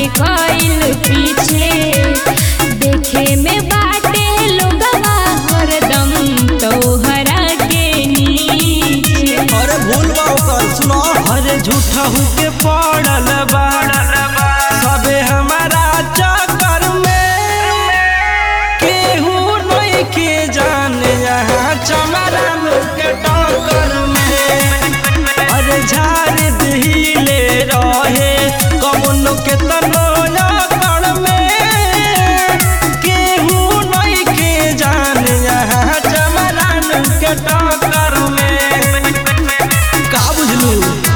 कइल पीछे देखे में बाटे लोगवा हरदम तोहरा के नीचे अरे भूल बा ओकर सुनो अरे झूठा के पड़ल बा सबे हमारा चक्कर में केहू नहीं के जाने यहाँ चमरन के टक्कर में अरे झाड़ दिले रहे कमनो के तनो कर में केहू नहीं के जाने यहाँ चमरन के टक्कर में का बुझलू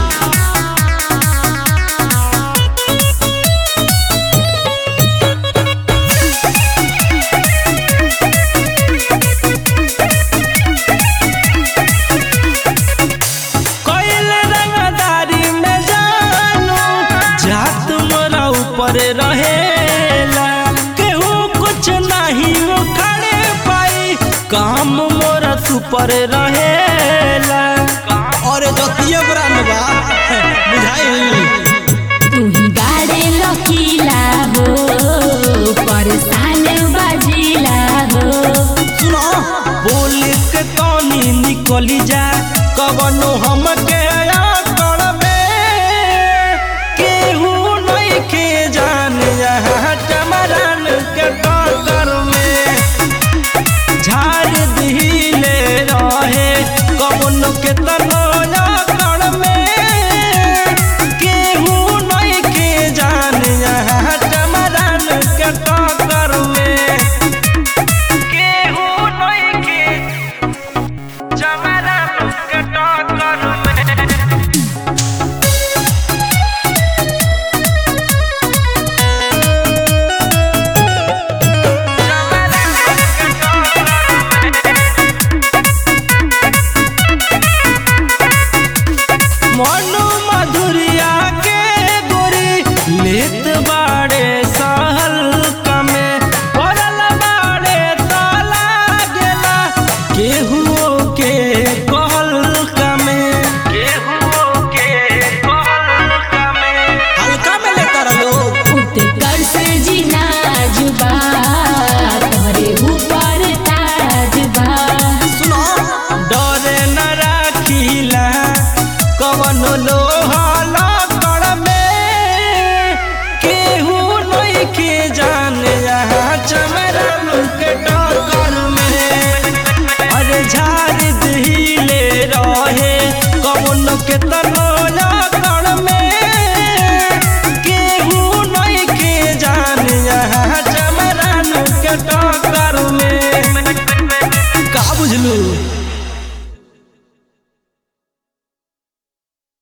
कोइल रंगदारी में जानू जात मोरा ऊपर रहेला केहू कुछ नहीं उखड़े पाई काम मोरा सुपर रहेला अरे जतिये ब्रांड बा बुझाई तू ही गाड़े लकीला हो परेशान बाजीला हो सुनो बोल के तनी निकली जा कवनो हमके